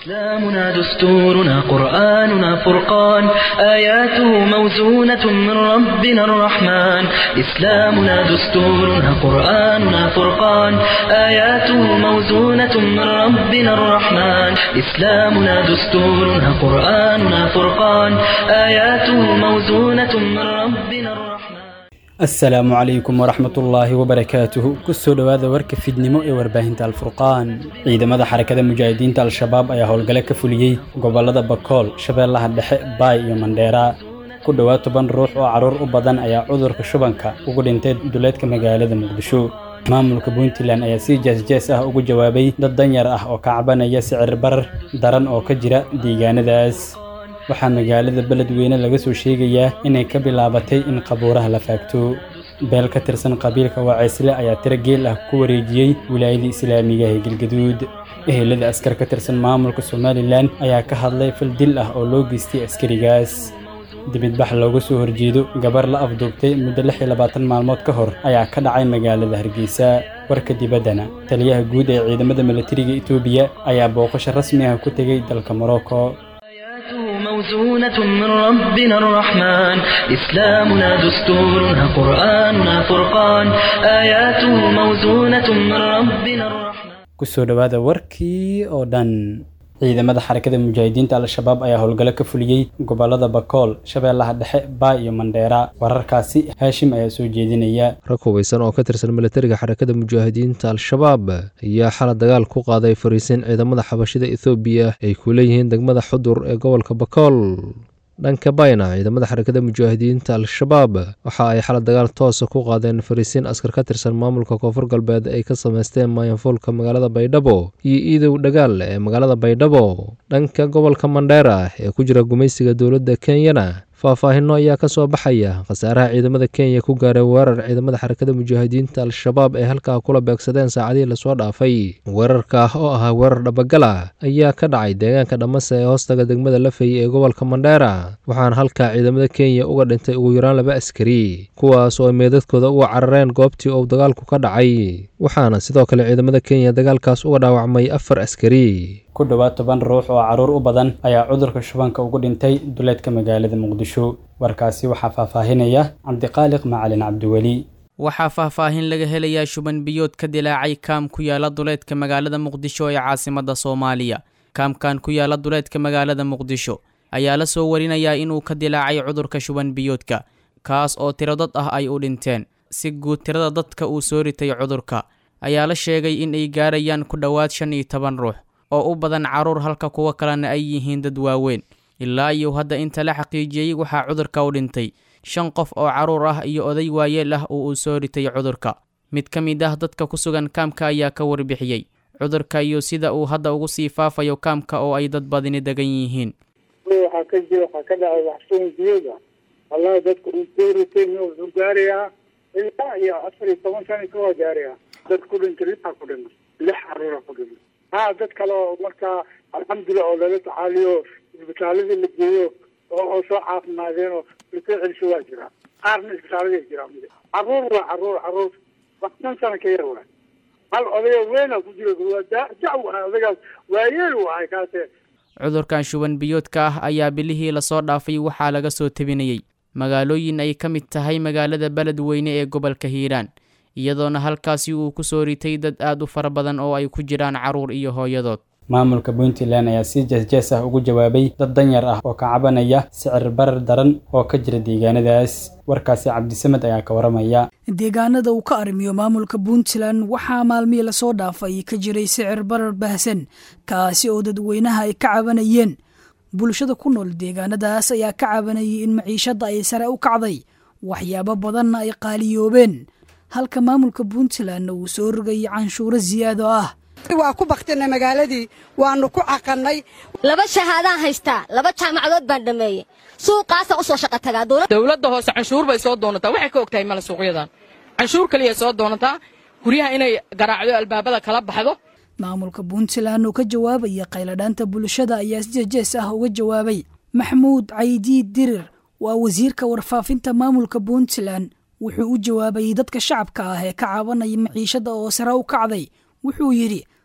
إسلامنا دستورنا قرآننا فرقان آياته موزونة من ربنا الرحمن إسلامنا دستورنا قرآننا فرقان آياته موزونة من ربنا الرحمن إسلامنا دستورنا قرآننا فرقان آياته موزونة من ربنا الرحمن asalaamu calaykum waraxmatullaahi wabarakaatuhu kusoo dhowaada warka fidnimo ee warbaahinta alfurqaan ciidamada xarakada mujaahidiinta al-shabaab ayaa howlgale ka fuliyey gobolada bakool shabeellaha dhexe baay iyo mandheera ku dhowaad toban ruux oo carruur u badan ayaa cudurka shubanka ugu dhintay duleedka magaalada muqdisho maamulka puntland ayaa si jees-jees ah ugu jawaabay dad danyar ah oo ka cabanaya sicir barar daran oo ka jira deegaanadaas waxaa magaalada beledweyne laga soo sheegayaa inay ka bilaabatay in qabuuraha la faagto beel ka tirsan qabiilka waaceysle ayaa tiro geel ah ku wareejiyey wilaayada islaamiga ee galgaduud ehelada askar ka tirsan maamulka somalilan ayaa ka hadlay fal dil ah oo loo geystay askarigaas dibidbax looga soo horjeedo gabar la afduubtay muddo lix iyo labaatan maalmood ka hor ayaa ka dhacay magaalada hargeysa warka dibaddana taliyaha guud ee ciidamada milatariga etoobiya ayaa booqasho rasmi ah ku tegey dalka morocco آياته موزونة من ربنا الرحمن إسلامنا دستورنا قرآننا فرقان آياته موزونة من ربنا الرحمن kusoo dhowaada warkii oo dhan ciidamada xarakada mujaahidiinta al-shabaab ayaa howlgalo ka fuliyey gobolada bakool shabeellaha dhexe baay iyo mandheera wararkaasi haashim ayaa soo jeedinaya rag hubeysan oo ka tirsan milatariga xarakada mujaahidiinta al-shabaab ayaa xala dagaal ku qaaday fariisin ciidamada xabashida ethoobiya ay ku leeyihiin degmada xudur ee gobolka bakool dhanka bayna ciidamada xarakada mujaahidiinta al-shabaab waxa ay xala dagaal toosa ku qaadeen fariisiin askar ka tirsan maamulka koonfur galbeed ay ka samaysteen maayanfuulka magaalada baydhabo iyo iidow dhagaal ee magaalada baydhabo dhanka gobolka mandheera ee ku jira gumaysiga dowladda kenyana faahfaahinno ayaa ka soo baxaya khasaaraha ciidamada kenya ku gaaray weerar ciidamada xarakada mujaahidiinta al-shabaab ay halkaa kula beegsadeen saacadihii lasoo dhaafay weerarka oo ahaa weerar dhabagala ayaa ka dhacay deegaanka dhammase ee hoostaga degmada lafey ee gobolka mandheera waxaana halkaa ciidamada kenya uga dhintay ugu yaraan laba askari kuwaas oo ay meedadkooda uga carareen goobtii uu dagaalku ka dhacay waxaana sidoo kale ciidamada kenya dagaalkaas uga dhaawacmay afar askari ku dhowaad toban ruux oo carruur u badan ayaa cudurka shubanka ugu dhintay duleedka magaalada muqdisho warkaasi waxaa faahfaahinaya cabdiqaaliq macalin cabdiweli waxaa faahfaahin laga helayaa shuban biyood ka dilaacay kaam ku yaala duleedka magaalada muqdisho ee caasimada soomaaliya kaamkan ku yaala duleedka magaalada muqdisho ayaa la soo warinayaa inuu ka dilaacay cudurka shuban biyoodka kaas oo tiro dad ah ay u dhinteen si guud tirada dadka uu soo ritay cudurka ayaa la sheegay in ay gaarayaan ku dhowaad shan iyo toban ruux oo u badan carruur halka kuwo kalena ay yihiin dad waaweyn ilaa iyo hadda inta la xaqiijiyey waxaa cudurka u dhintay shan qof oo carruur ah iyo oday waayeel ah oo uu soo ritay cudurka mid ka mid ah dadka ku sugan kaamka ayaa ka warbixiyey cudurka iyo sida uu hadda ugu sii faafayo kaamka oo ay dad badini degan yihiin waxaa ka jira waxaa ka dhacay waxsuun biyada wallahi dadka uu soo ritay wuxuu gaarayaa ilaa iyo afar iyo toban sana ka waa gaarayaa dad ku dhintay lixaa ku dhintay lix carruura ku dhintay ha dad kale oo markaa alxamdulilah oo lala tacaaliyo isbitaaladii la geeyo oo oo soo caafimaadeen oo lasoo celiso waa jiraa qaarna isbitaaladay jiraan carruur waa carruur carruur wax shan sana ka yar waay hal odayo weynaa ku jira waa jac waay odagaas waayeel waay kaase cudurkan shuban biyoodka ah ayaa bilihii lasoo dhaafay waxaa laga soo tebinayey magaalooyin ay ka mid tahay magaalada beledweyne ee gobolka hiiraan iyadoona halkaasi uu ku soo ritay dad aad u fara badan oo ay ku jiraan carruur iyo hooyadood maamulka puntland ayaa si jees-jees ah ugu jawaabay dad danyar ah oo ka cabanaya sicir barar daran oo ka jira deegaanadaas warkaasi cabdisamed ayaa ka waramaya deegaanada uu ka arrimiyo maamulka puntland waxaa maalmihii lasoo dhaafay ka jiray sicir barar baahsan kaasi oo dadweynaha ay ka cabanayeen bulshada ku nool deegaanadaas ayaa ka cabanayay in maciishadda ay sare u kacday waxyaabo badanna ay qaaliyoobeen halka maamulka puntlandna uu soo rogayay canshuuro siyaado ah waa ku baktinay magaaladii waanu ku caqannay laba shahaadaan haystaa laba jaamacadood baan dhammeeyey suuqaasa u soo shaqa tagaa dowladda hoose canshuur bay soo doonataa waxay ka og tahay male suuqyadan canshuur kaliya soo doonataa guryaha inay garaacdo albaabada kala baxdo maamulka puntland oo ka jawaabaya qayladhaanta bulshada ayaa si jejees ah uga jawaabay maxmuud caydiid dirir waa wasiirka warfaafinta maamulka puntland wuxuu u jawaabayay dadka shacabka ah ee ka cabanaya maciishada oo sare u kacday wuxuu yidhi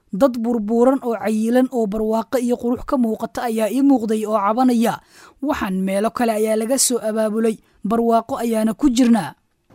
dad burbuuran oo cayilan oo barwaaqo iyo qurux ka muuqata ayaa ii muuqday oo cabanaya waxaan meelo kale ayaa laga soo abaabulay barwaaqo ayaana ku jirnaa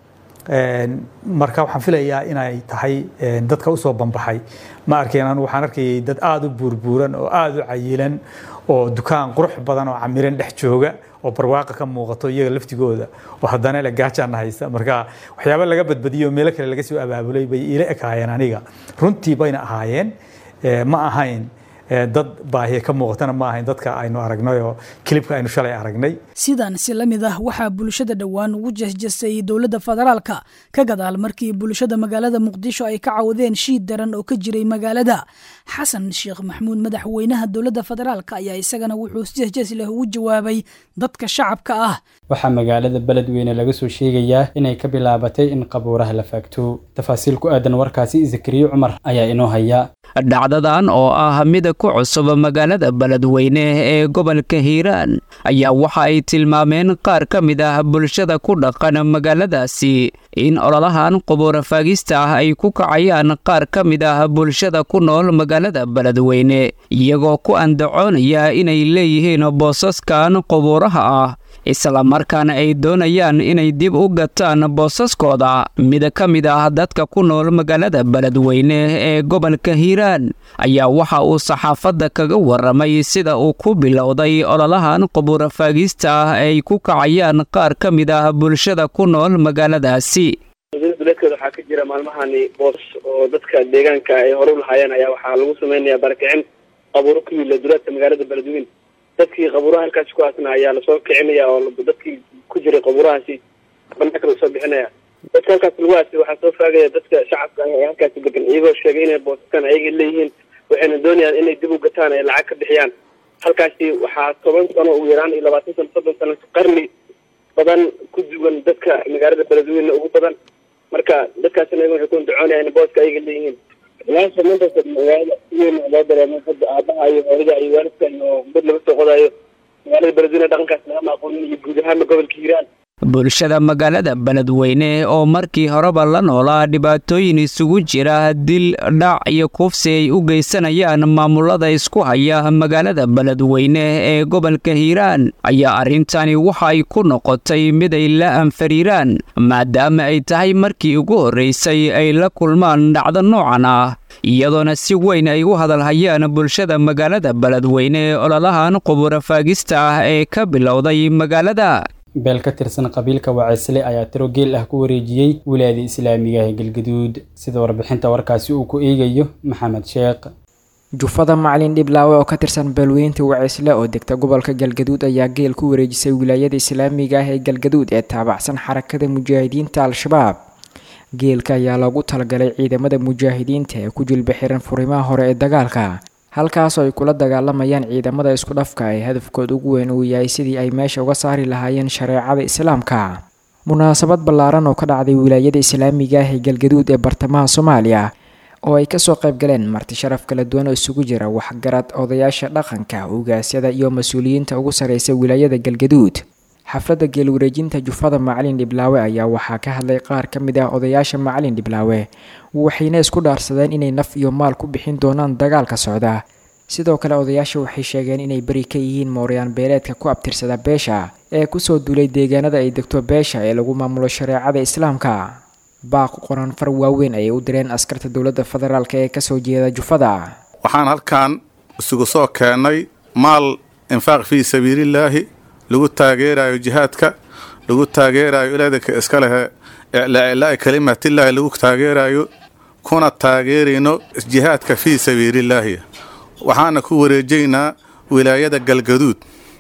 marka waxaan filayaa inay tahay dadka usoo banbaxay ma arkeen anu waxaan arkayay dad aada u buurbuuran oo aada u cayilan oo dukaan qurux badan oo camiran dhex jooga oo barwaaqa ka muuqato iyaga laftigooda oo haddana le gaajaana haysa marka waxyaaba laga badbadiyo meelo kale laga soo abaabulay bay ila ekaayeen aniga runtii bayna ahaayeen ma ahayn dad baahiye ka muuqatana ma ahayn dadka aynu aragnay oo kilibka aynu shalay aragnay sidan si la mid ah waxaa bulshada dhowaan ugu jasjasay dowladda federaalka ka gadaal markii bulshada magaalada muqdisho ay ka cawdeen shiid daran oo ka jiray magaalada xasan sheekh maxamuud madaxweynaha dowladda federaalka ayaa isagana wuxuu si jasjas leh ugu jawaabay dadka shacabka ah waxaa magaalada beledweyne laga soo sheegayaa inay ka bilaabatay in qabuuraha la faagto tafaasiil ku aadan warkaasi zakariye cumar ayaa inoo haya dhacdadan oo ah mid ku cusub magaalada beledweyne ee gobolka hiiraan ayaa waxa ay tilmaameen qaar ka mid ah bulshada ku dhaqan magaaladaasi in ololahan qubuura faagista ah ay ku kacayaan qaar ka mid ah bulshada ku nool magaalada beledweyne iyagoo ku andacoonaya inay leeyihiin boosaskan qubuuraha ah islamarkaana ay doonayaan inay dib u gataan boosaskooda mid ka mid ah dadka ku nool magaalada beledweyne ee gobolka hiiraan ayaa waxa uu saxaafadda kaga warramay sida uu ku bilowday ololahan qubuura faagista ah ay ku kacayaan qaar ka mid ah bulshada ku nool magaaladaasi duleedkeeda waxaa ka jira maalmahani boos oo dadka deegaanka ay hore u lahaayeen ayaa waxaa lagu samaynayaa barakicin qabuuro ku yilla duleedka magaalada beledweyne dadkii qabuuraha halkaasi ku aasna ayaa lasoo kicinaya oo dadkii ku jiray qabuurahaasi banaanka lasoo bixinaya dadka halkaas lagu aasay waxaa soo faagaya dadka shacabka ee halkaasi degan iyagoo sheegay inay boosaskan ayaga leeyihiin waxayna doonayaan inay dib u gataan ay lacag ka bixiyaan halkaasi waxaa toban sano ugu yaraan iyo labaatan sano soddon sano qarni badan ku duwan dadka magaalada beledweyne ugu badan marka dadkaasina waxay ku andacoonayaan in booska ayaga leeyihiin ilaasha maanta magaalada si weyn loo dareemo hadda aabaha iyo hooyada iyo waalidka iyo mid laga soo qodayo magaalada beledweyne dhaqankaas lagama aqoonin iyo guud ahaanba gobolka hiiraan bulshada magaalada beledweyne oo markii horeba la noolaa dhibaatooyin isugu jira dil dhac iyo kufsi ay u geysanayaan maamulada isku haya magaalada beledweyne ee gobolka hiiraan ayaa arrintani waxa ay ku noqotay mid ay la anfariiraan maadaama ay tahay markii ugu horreysay ay la kulmaan dhacdo noocan ah iyadoona si weyn ay u hadalhayaan bulshada magaalada beledweyne ololahan qubuura faagista ah ee ka bilowday magaalada beel ka tirsan qabiilka waceysle ayaa tiro geel ah ku wareejiyey wilaayada islaamiga ee galgaduud sida warbixinta warkaasi uu ku eegayo maxamed sheekh jufada macalin dhiblaawe oo ka tirsan beelweynta waceysle oo degta gobolka galgaduud ayaa geel ku wareejisay wilaayada islaamiga ah ee galgaduud ee taabacsan xarakada mujaahidiinta al-shabaab geelka ayaa loogu talagalay ciidamada mujaahidiinta ee ku jilba xiran furimaha hore ee dagaalka halkaasoo ay kula dagaalamayaan ciidamada isku dhafka ee hadafkooda ugu weyn uu yahay sidii ay meesha uga saari lahaayeen shareecada islaamka munaasabad ballaaran oo ka dhacday wilaayada islaamiga ah ee galgaduud ee bartamaha soomaaliya oo ay kasoo qayb galeen marti sharaf kala duwan oo isugu jira waxgarad odayaasha dhaqanka ugaasyada iyo mas-uuliyiinta ugu sarreysa wilaayada galgaduud xafladda geelwareejinta jufada macalin dhiblaawe ayaa waxaa ka hadlay qaar ka mid ah odayaasha macalin dhiblaawe waxayna isku dhaarsadeen inay naf iyo maal ku bixin doonaan dagaalka socda sidoo kale odayaasha waxay sheegeen inay beri ka yihiin mooryaan beeleedka ku abtirsada beesha ee kusoo duulay deegaanada ay degto beesha ee lagu maamulo shareecada islaamka baaq qoran far waaweyn ayay u direen askarta dowladda federaalk ee kasoo jeeda jufada waxaan halkan isugu soo keennay maal infaaq fii sabiilillaahi lagu taageerayo jihaadka lagu taageerayo ilaadaka iska lehe iclaa kalimatillaahi lagu taageerayo kuna taageerayno jihaadka fii sabiilillaahi waxaana ku wareejaynaa wilaayada galgaduud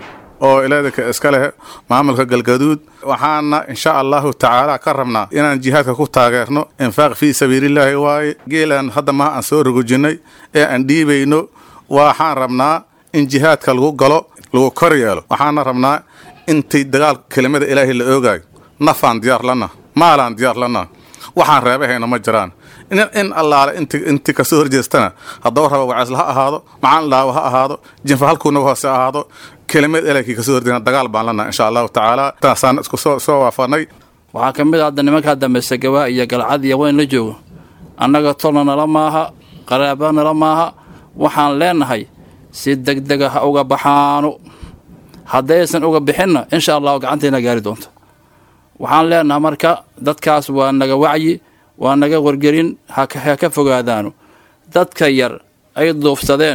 oo ilaadaka iska leh maamulka galgaduud waxaana insha allahu tacaala ka rabnaa inaan jihaadka ku taageerno infaaq fii sabiilillaahi waaye geelaan hadda maha aan soo rogojinnay ee aan dhiibayno waxaan rabnaa in jihaadka lagu galo lagu kor yeelo waxaana rabnaa intii dagaalka kelimada ilaahay la oogaayo nafaan diyaar lana maalaan diyaar lana waxaan reebahayna ma jiraan in allaale intii kasoo horjeestana haddaba raba waceesla ha ahaado macaan dhaawo ha ahaado jinfa halkuunaga hoose ahaado kelimad ilaahkii kasoo horjeena dagaal baan lana insha allahu tacaala taasaan isku soo waafanay waxaa ka mid a hadda nimankaa dambaysa gabaa iyo galcad iyo weyn la joogo annaga tolna nala maaha qaraabanala maaha waxaan leenahay si degdega ha uga baxaano haddaysan uga bixinna insha allahu gacanteena gaari doonta waxaan leenahay marka dadkaas waa naga wacyi waa naga wargelin ha ka fogaadaano dadka yar ay duufsadeen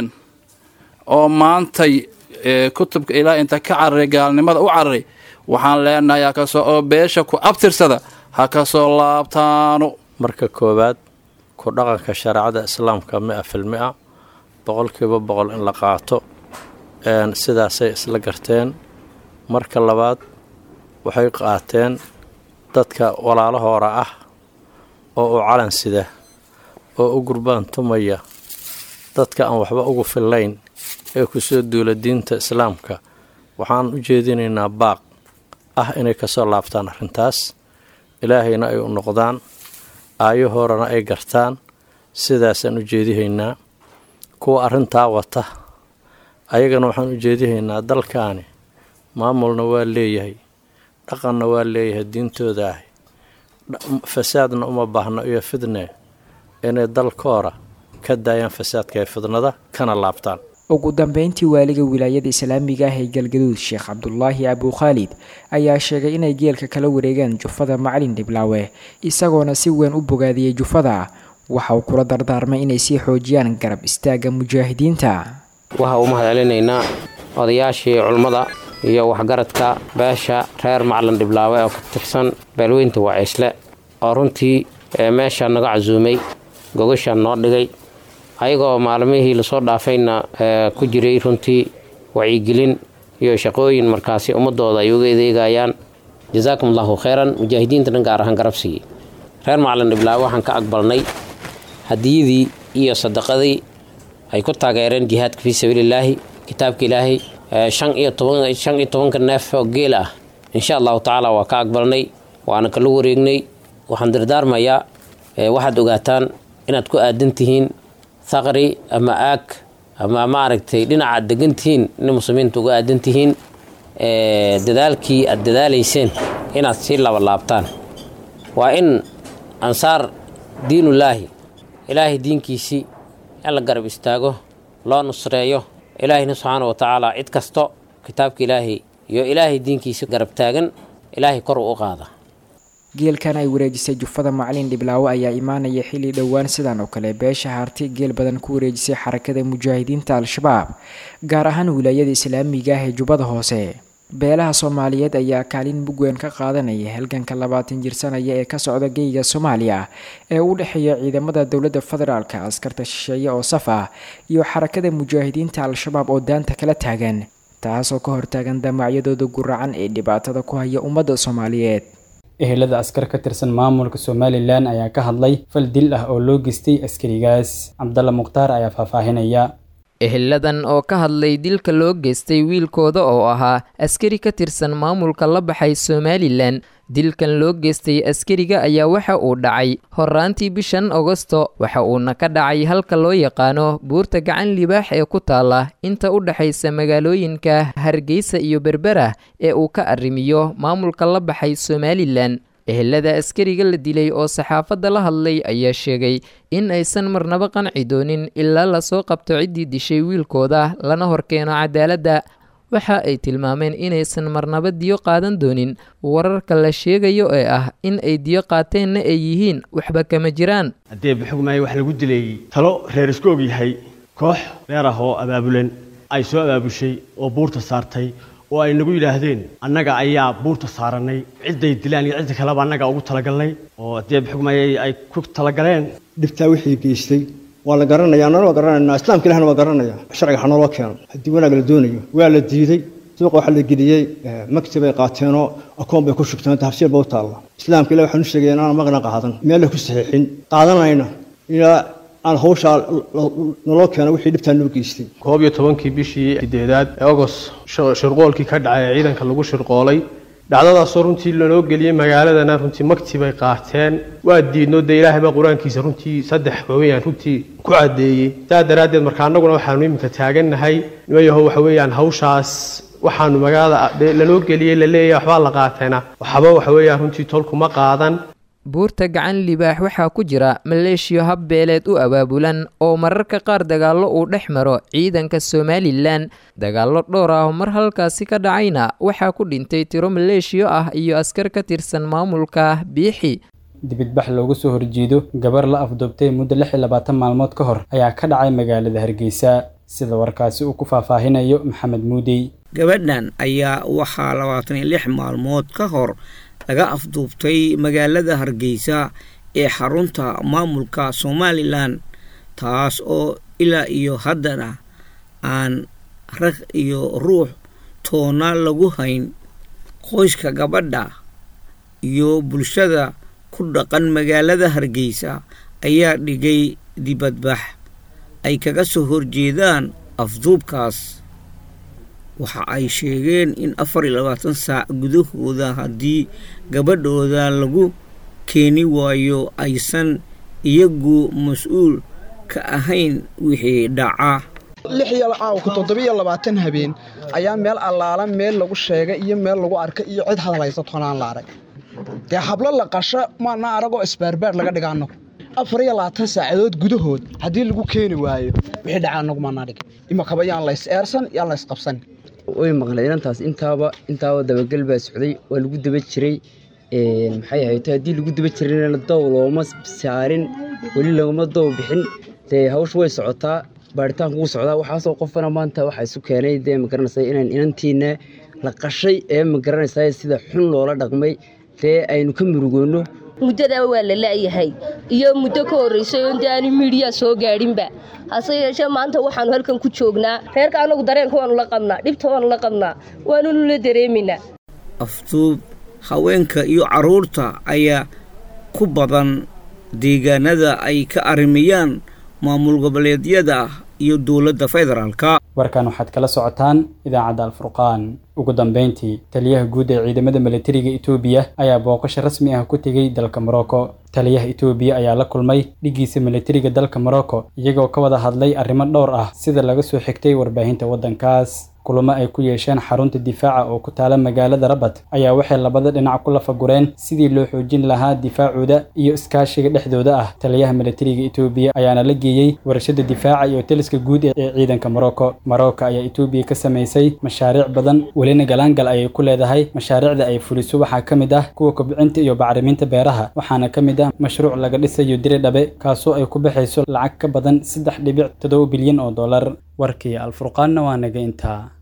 oo maantay kutubka ilaa inta ka cararay gaalnimada u cararay waxaan leenahay hakasoo oo beesha ku abtirsada ha ka soo laabtaano marka koowaad ku dhaqanka shareecada islaamka mi-a fil mi-a boqolkiiba boqol in la qaato sidaasay isla garteen marka labaad waxay qaateen dadka walaalahoora ah oo u calan sida oo u gurbaan tumaya dadka aan waxba ugu fillayn ee kusoo duula diinta islaamka waxaan u jeedinaynaa baaq ah inay kasoo laabtaan arrintaas ilaahayna ay u noqdaan aayahoorana ay gartaan sidaasaan u jeedihaynaa kuwa arrintaa wata ayagana waxaan u jeedihaynaa dalkaani maamulna waa leeyahay dhaqanna waa leeyahay diintooda ahi fasaadna uma baahno iyo fidne inay dalkoora ka daayaan fasaadka ee fidnada kana laabtaan ugu dambeyntii waaliga wilaayada islaamiga ah ee galgaduud sheekh cabdulaahi abukhaalid ayaa sheegay inay geelka kala wareegaan jufada macalin dhiblaawe isagoona si weyn u bogaadiyey jufada waxa uu kula dardaarmay inay sii xoojiyaan garab istaagga mujaahidiinta waxa uu mahadcelinaynaa odayaashii culummada iyo waxgaradka beesha reer macalin dhiblaawe oo ka tirsan beelweynta waciisle oo runtii meesha naga casuumay gogashaan noo dhigay ayagoo maalmihii lasoo dhaafayna ku jiray runtii wacyigelin iyo shaqooyin markaasi ummadooda ay uga adeegayaan jazaakum allahu kheyran mujaahidiintana gaar ahaan garabsigii reer macalin dhiblaawe waxaan ka aqbalnay hadiyadii iyo sadaqadii ay ku taageereen jihaadka fii sabiililaahi kitaabka ilaahay shan iyo toban shan iyo tobanka neef oo geel ah insha allahu tacaala waa ka aqbalnay waana kala wareegnay waxaan dardaarmayaa waxaad ogaataan inaad ku aadan tihiin thaqri ama aag ama maaragtay dhinacaad degan tihiin in muslimiinta uga aadan tihiin dadaalkii aad dadaalayseen inaad sii labalaabtaan waa in ansaar diinullaahi ilaahay diinkiisii in la garab istaago loo nusreeyo ilaahayna subxaana wa tacaala cid kasto kitaabka ilaahay iyo ilaahay diinkiisa garab taagan ilaahay kor u qaada geelkan ay wareejisay jufada macalin dhiblaawe ayaa imaanaya xilli dhowaan sidan oo kale beesha harti geel badan ku wareejisay xarakada mujaahidiinta al-shabaab gaar ahaan wilaayada islaamiga ah ee jubbada hoose beelaha soomaaliyeed ayaa kaalin mugweyn ka qaadanaya halganka labaatan jirsanaya ee ka socda geyga soomaaliya ee u dhexeeya ciidamada dowladda federaalka askarta shisheeye oo saf ah iyo xarakada mujaahidiinta al-shabaab oo daanta kala taagan taasoo ka hortaagan damacyadooda guracan ee dhibaatada ku haya ummadda soomaaliyeed ehelada askar ka tirsan maamulka somalilan ayaa ka hadlay fal dil ah oo loo geystay askarigaas cabdalla mukhtaar ayaa faahfaahinaya eheladan oo ka hadlay dilka loo geystay wiilkooda oo ahaa askari ka tirsan maamulka la baxay somalilan dilkan loo geystay askariga ayaa waxa uu dhacay horaantii bishan agosto waxa uuna ka dhacay halka loo yaqaano buurta gacan libaax ee ku taala inta u dhexaysa magaalooyinka hargeysa iyo berbera ee uu ka arrimiyo maamulka la baxay somalilan ehelada askariga la dilay oo saxaafadda la hadlay ayaa sheegay in aysan marnaba qanci doonin ilaa lasoo qabto ciddii dishay wiilkooda lana horkeeno cadaaladda waxa ay tilmaameen inaysan marnaba diyo qaadan doonin wararka la sheegayo ee ah in ay diyo qaateenna ay yihiin waxba kama jiraan haddee buxugmaayo wax lagu dilay talo reer isku og yahay koox reer ah oo abaabulan ay soo abaabushay oo buurta saartay oo ay nagu yidhaahdeen annaga ayaa buurta saarannay cidday dilaan iyo cidda kaleba annaga ugu talagalnay oo haddee buxugmaayo ay ku talagaleen dhibtaa wixii geystay waa la garanaya annana waa garanayna islaamka ilahna waa garanaya sharciga ha naloo keeno haddii wanaag la doonayo waa la diiday suuqa waxaa la geliyey maktab ay qaateenoo akoon bay ku shugteen tafsiir ba u taalla islaamka ilah waxaan u sheegaya inaan maqna qaadan meel la ku saxiixin qaadanayna ilaa aan hawshaa naloo keeno wixii dhibtaa noo geystay koob iyo tobankii bishii sideedaad ee ogos shirqoolkii ka dhacay ee ciidanka lagu shirqoolay dhacdadaasoo runtii lanoo geliyey magaaladana runtii makti bay qaateen waa diidno dee ilaahay baa qur-aankiisa runtii saddex weeyaan runtii ku caddeeyey saa daraaddeed marka annaguna waxaanu iminka taagannahay nimayaho waxa weeyaan hawshaas waxaanu magaalada lanoo geliyey la leeyahay waxbaa la qaateena waxba waxa weeyaan runtii tolkuma qaadan buurta gacan libaax waxaa ku jira maleeshiyo habbeeleed u abaabulan oo mararka qaar dagaallo uu dhex maro ciidanka somalilan dagaallo dhowr ah mar halkaasi ka dhacayna waxaa ku dhintay tiro maleeshiyo ah iyo askar ka tirsan maamulka biixi dibidbax loogu soo horjeedo gabar la afduubtay muddo lix iyo labaatan maalmood ka hor ayaa ka dhacay magaalada hargeysa sida warkaasi uu ku faahfaahinayo maxamed muudey gabadhan ayaa waxaa labaatan iyo lix maalmood ka hor laga afduubtay magaalada hargeysa ee xarunta maamulka somalilan taas oo ilaa iyo haddana aan rag iyo ruux toona lagu hayn qoyska gabadha iyo bulshada ku dhaqan magaalada hargeysa ayaa dhigay dibadbax ay kaga soo horjeedaan afduubkaas waxa ay sheegeen in afar iyo labaatan saac gudahooda haddii gabadhooda lagu keeni waayo aysan iyagu mas-uul ka ahayn wixii dhaca lix iyo caawku toddobiyo labaatan habeen ayaa meel allaala meel lagu sheegay iyo meel lagu arkay iyo cid hadlaysa tonaan la arag dee hablo la qasho maana aragoo isbaarbaar laga dhiga annagu afar iyo labaatan saacadood gudahood haddii lagu keeni waayo wixii dhaca annagu maanaa dhig imakaba yaan lays eersan yaan lays qabsan way maqlay inantaas intaaba intaaba dabagel baa socday waa lagu daba jiray maxay ahayd haddii lagu daba jirayna dow looma saarin weli laguma dow bixin dee hawsha way socotaa baaritaanku wuu socdaa waxaasoo qofana maanta waxaa isu keenay dee magaranaysa inaan inantiina la qashay ee magaranaysa sida xun loola dhaqmay dee aynu ka murugoonno muddada waa la la'yahay iyo muddo ka horraysay oo inta aanu miidhiya soo gaadhinba hase yeeshee maanta waxaannu halkan ku joognaa reerka annagu dareenka waannu la qabnaa dhibta waannu la qabnaa waanunu la dareemaynaa afduub haweenka iyo carruurta ayaa ku badan deegaanada ay ka arrimayaan maamul goboleedyada iyo dowladda federaalka warkan waxaad kala socotaan idaacadda alfurqaan ugu dambeyntii taliyaha guud ee ciidamada milatariga etoobiya ayaa booqasho rasmi ah ku tegey dalka morocco taliyaha etoobiya ayaa la kulmay dhiggiisa milatariga dalka morocco iyagoo ka wada hadlay arrimo dhowr ah sida laga soo xigtay warbaahinta waddankaas kulamo ay ku yeesheen xarunta difaaca oo ku taala magaalada rabat ayaa waxay labada dhinac ku lafagureen sidii loo xoojin lahaa difaacooda iyo iskaashiga dhexdooda ah taliyaha milatariga etoobiya ayaana la geeyey warshada difaaca iyo taliska guud ee ciidanka morocco morocco ayaa etoobiya ka samaysay mashaariic badan welina galaangal ayay ku leedahay mashaariicda ay fuliso waxaa ka mid ah kuwa kobcinta iyo bacriminta beeraha waxaana ka mid ah mashruuc laga dhisayo diri dhabe kaasoo ay ku baxayso lacag ka badan saddex dhibic toddoba bilyan oo dollar warkii alfurqaanna waa naga intaa